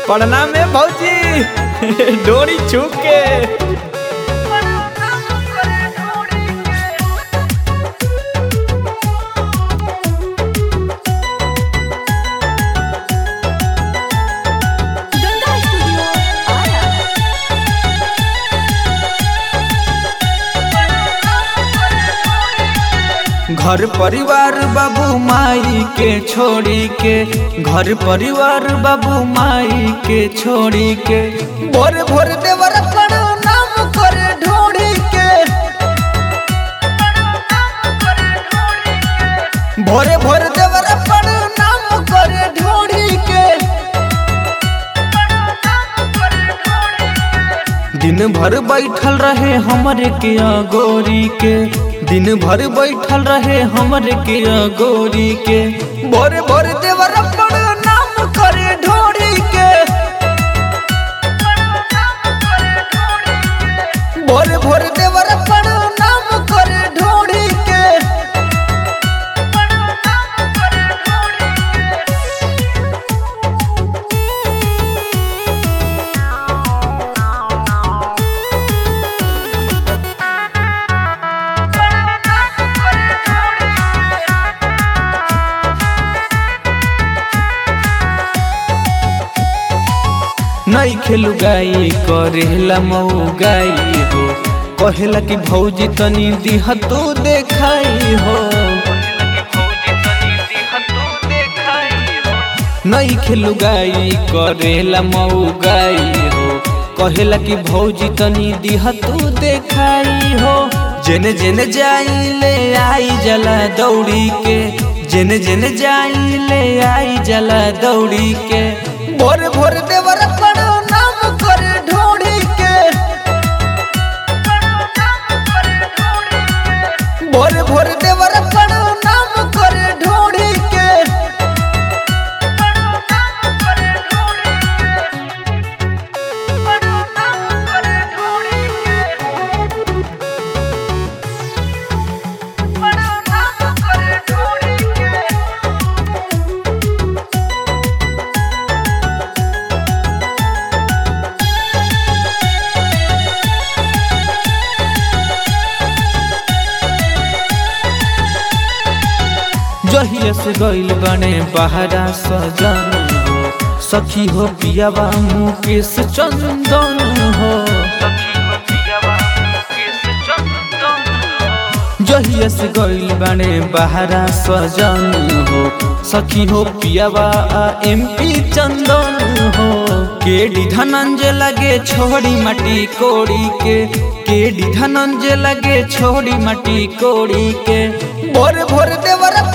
पढ़ना में भौजी डोरी छूक के गंगा स्टूडियो आरा घर परिवार बाबू माई के छोड़ी के घर परिवार बाबू माई के छोड़ी के भोर भोर देवर नाम करे ढोड़ी के भोरे भोर देवर नाम करे ढोड़ी के दिन भर बैठल रहे हमरे के गोरी के दिन भर बैठल रहे हमरे के गोरी के भोरे भोर देवर नाम करे ढोरी के भोरे भोर देवर नाम करे ढोरी के नहीं खेलू गाई करेला मऊ गाई हो कहेला कि भौजी तनी दिह तू देखाई हो नहीं खेलू गाई करेला मऊ गाई हो कहेला कि भौजी तनी दिह तू देखाई हो जेने जेने जाई ले आई जला दौड़ी के जेने जेने जाई ले आई जला दौड़ी के भोर भोर देवर नाम करे ढोड़ी के भोर भोर देवर नाम करे ढोड़ी के जहिया से गइल बने बहरा सजन हो सखी हो पियावा मुकेश चंदन हो जहिया से गइल बने बहरा सजन हो सखी हो पियावा एमपी चंदन हो केडी धनंजय लगे छोड़ी मटी कोड़ी के केडी धनंजय लगे छोड़ी मटी कोड़ी के भोर भोर देवर